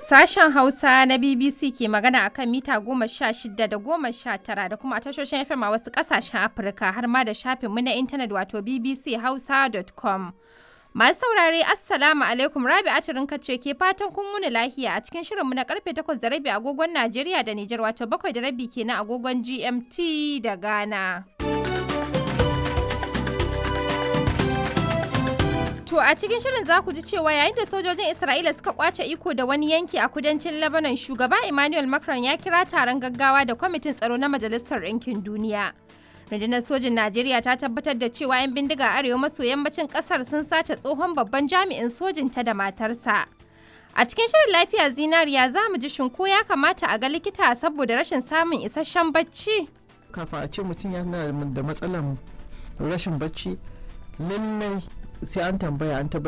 Sashen Hausa na BBC ke magana a kan mita goma sha shida da goma sha tara da kuma a tashoshin FM a wasu ƙasashen Afirka har ma da shafinmu na intanet wato bbchausa.com. Masu saurare Assalamu alaikum Rabi Atirinka ce ke fatan kun wuni lahiya a cikin shirinmu na karfe takwas da rabi agogon Najeriya da Nijar wato bakwai da rabi kenan agogon GMT da Ghana. To a cikin shirin za ku ji cewa yayin da sojojin Isra'ila suka kwace iko da wani yanki a kudancin Lebanon shugaba Emmanuel Macron ya kira taron gaggawa da kwamitin tsaro na Majalisar Ɗinkin Duniya. Rundunar sojin Najeriya ta tabbatar da cewa 'yan bindiga arewa maso yammacin kasar sun sace tsohon babban jami'in sojin ta da matarsa. A cikin shirin lafiya zinariya za mu ji shinko ya kamata a ga likita saboda rashin samun isasshen bacci. Kafin a ce mutum yana da matsalar rashin bacci lallai sai an tambaya an tabbatar